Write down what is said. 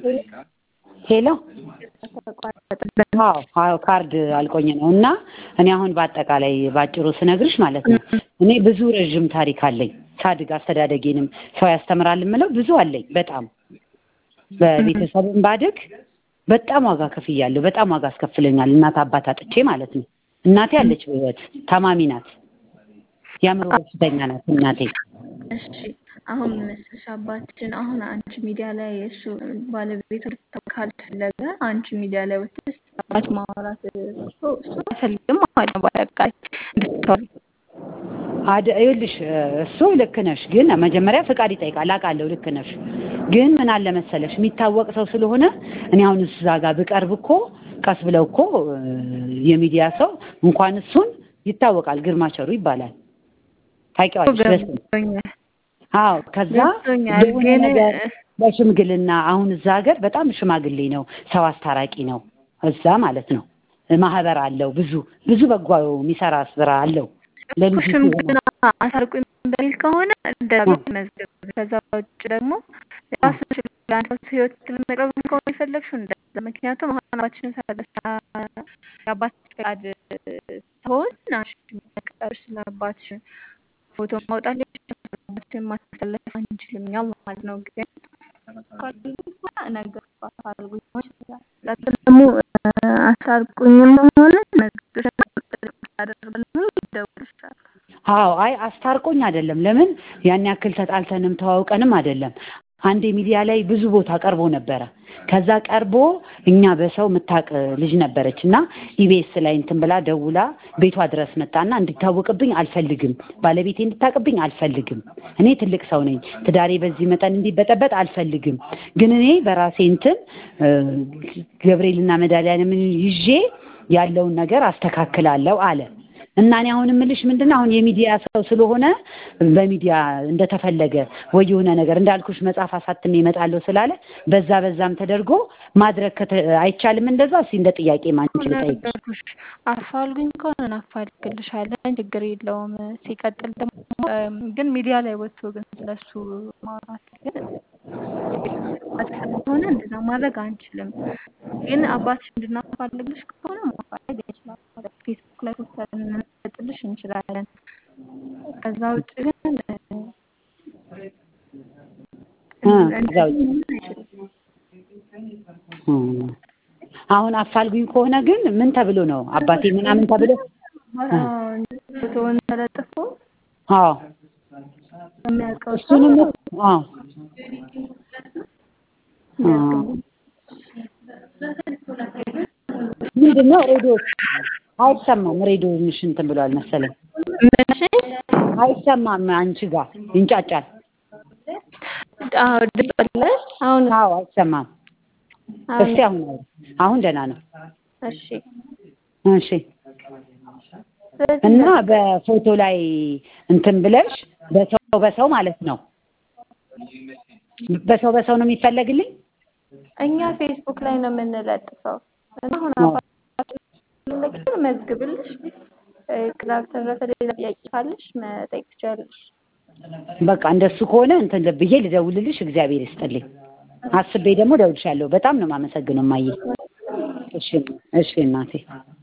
ሄሎ አዎ አዎ ካርድ አልቆኝ ነው እና እኔ አሁን በአጠቃላይ ባጭሩ ስነግርሽ ማለት ነው እኔ ብዙ ረዥም ታሪክ አለኝ ሳድግ አስተዳደጌንም ሰው ያስተምራል የምለው ብዙ አለኝ በጣም በቤተሰብም ባድግ በጣም ዋጋ ከፍያለሁ በጣም ዋጋ አስከፍለኛል እናት አባት አጥቼ ማለት ነው እናቴ አለች በህይወት ታማሚ ናት የአእምሮ በሽተኛ ናት እናቴ እሺ አሁን መሰለሽ አባትሽን አሁን አንቺ ሚዲያ ላይ እሱ ባለቤቱ ካልፈለገ አንቺ ሚዲያ ላይ ወጥተሽ አባት ማውራት እሱ እሱ አይፈልግም ማለት ነው። በአጠቃላይ እንድታወሪ አደ ይኸውልሽ እሱ ልክ ነሽ፣ ግን መጀመሪያ ፍቃድ ይጠይቃል። አውቃለሁ፣ ልክ ነሽ። ግን ምን አለ መሰለሽ የሚታወቅ ሰው ስለሆነ እኔ አሁን እዛ ጋር ብቀርብ እኮ ቀስ ብለው እኮ የሚዲያ ሰው እንኳን እሱን ይታወቃል። ግርማ ቸሩ ይባላል። ታውቂዋለሽ? በስም ገብቶኛል አዎ ከዛ ገብቶኛል። የሆነ ግን ነገር በሽምግልና አሁን እዛ ሀገር በጣም ሽማግሌ ነው፣ ሰው አስታራቂ ነው። እዛ ማለት ነው ማህበር አለው፣ ብዙ ብዙ በጎ የሚሰራ ስራ አለው። ለልጁ ሽምግልና አሳርቁኝ በሚል ከሆነ እንደዛ መዝገብ። ከዛ ውጭ ደግሞ ራስሽ ለአንድ ሰው ህይወት ለመቅረብ ከሆነ የፈለግሽው እንደዛ። ምክንያቱም አሁን አባትሽን ሳደሳ የአባት ፈቃድ ሲሆን አንቺ መቀጠርሽ ስለ አባትሽ ፎቶ ማውጣት አባትሽን ማስተላለፍ አንችልም እኛ ማለት ነው። ግን ነገር አሳርጉኝ ይችላል። ደግሞ አሳርቁኝም ሆነ መዝገብሽ ያደርጋል ይደውልሻል። አዎ አይ አስታርቆኝ አይደለም። ለምን ያን ያክል ተጣልተንም ተዋውቀንም አይደለም። አንዴ ሚዲያ ላይ ብዙ ቦታ ቀርቦ ነበረ። ከዛ ቀርቦ እኛ በሰው የምታውቅ ልጅ ነበረች እና ኢቢኤስ ላይ እንትን ብላ ደውላ ቤቷ ድረስ መጣና እንዲታወቅብኝ አልፈልግም፣ ባለቤቴ እንድታውቅብኝ አልፈልግም። እኔ ትልቅ ሰው ነኝ፣ ትዳሬ በዚህ መጠን እንዲበጠበጥ አልፈልግም። ግን እኔ በራሴ እንትን ገብርኤልና መድኃኒዓለምን ይዤ ያለውን ነገር አስተካክላለሁ አለ። እና እኔ አሁን የምልሽ ምንድን ነው አሁን የሚዲያ ሰው ስለሆነ በሚዲያ እንደተፈለገ ወይ የሆነ ነገር እንዳልኩሽ መጽሐፍ አሳትሜ እመጣለሁ ስላለ በዛ በዛም ተደርጎ ማድረግ ከተ- አይቻልም። እንደዛ እስኪ እንደ ጥያቄ ማንችል ጠይቅ። ነገርኩሽ አፋልጉኝ ከሆነ እናፋልግልሻለን፣ ችግር የለውም። ሲቀጥል ደግሞ እም፣ ግን ሚዲያ ላይ ወጥቶ ግን ስለሱ ማውራት ግን ስለሆነ እንደዛ ማድረግ አንችልም። ግን አባትሽ እንድናፋልግልሽ ከሆነ ማፋለግ እንችላለን። ፌስቡክ ላይ ፖስተር እንሰጥልሽ እንችላለን። ከዛ ውጭ ግን እ፣ እ፣ እንደዚህ ከዛ ውጭ መሆን አይችልም። እ። አሁን አፋልጉኝ ከሆነ ግን ምን ተብሎ ነው አባቴ ምናምን ተብሎ እ፣ ፎቶውን ተለጥፎ አዎ የሚያውቀው ሰው እሱንም አዎ እ። የሚያውቀው ምንድን ነው ሬዲዮ አይሰማም። ሬዲዮሽ እንትን ብሏል መሰለኝ ምንሽ አይሰማም። አንቺ ጋር ይንጫጫል። አዎ ድምፅ አለ አሁን አዎ አይሰማም። አሁን እስቲ አሁን አውሪ። አሁን ደህና ነው። እሺ እሺ ስለዚህ እና በፎቶ ላይ እንትን ብለሽ በሰው በሰው ማለት ነው በሰው በሰው ነው የሚፈለግልኝ። እኛ ፌስቡክ ላይ ነው የምንለጥፈው እና አሁን አዎ። አባትሽን መዝግብልሽ እ፣ ከዛ በተረፈ ሌላ ጥያቄ ካለሽ መጠየቅ ትችያለሽ። በቃ እንደሱ ከሆነ እንትን ብዬ ልደውልልሽ። እግዚአብሔር ይስጥልኝ። አስቤ ደግሞ እደውልልሻለሁ። በጣም ነው የማመሰግነው እማዬ። እሺ እሺ እናቴ